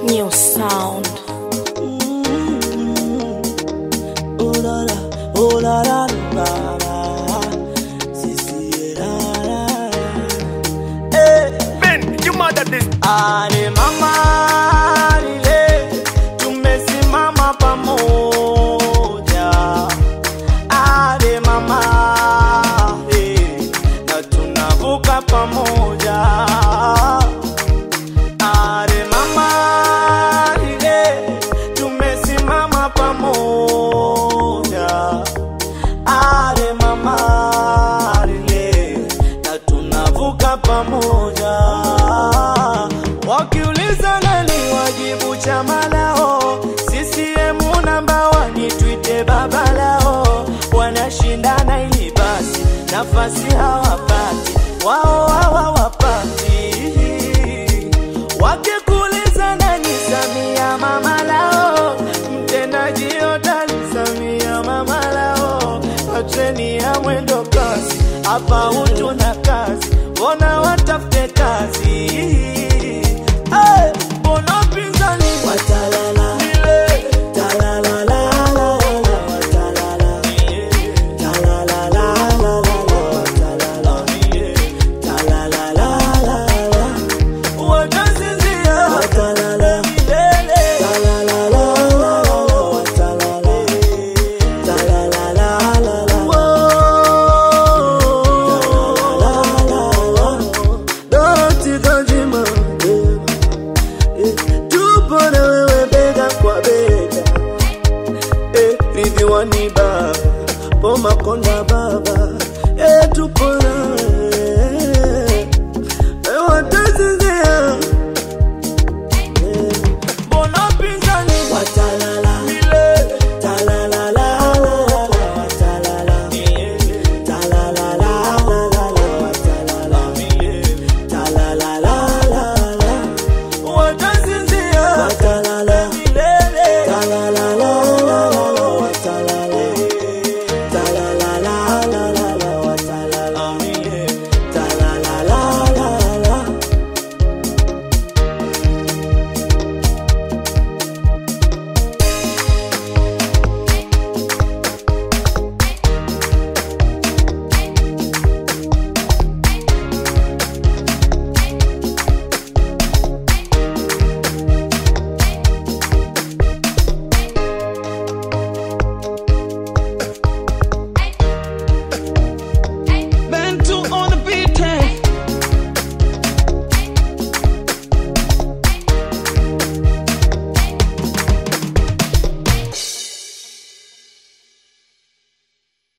New sound. Oh la la, oh la la la la. Sisi la la la. Eh, Ben, you mad at this? ale mama lile, tumesimama pamoja. Ale mama eh, na tunavuka pamoja. Ale mama lile, tumesimama pamoja. Ale mama lile, na tunavuka pamoja. Wakiuliza nani wajibu chama lao, CCM namba wani twite baba lao, wanashindana ili basi nafasi hawapati, wao hawawapati. Wakikuuliza nani Samia mama lao, mtendaji hodari Samia mama lao, na treni ya mwendo kasi hapa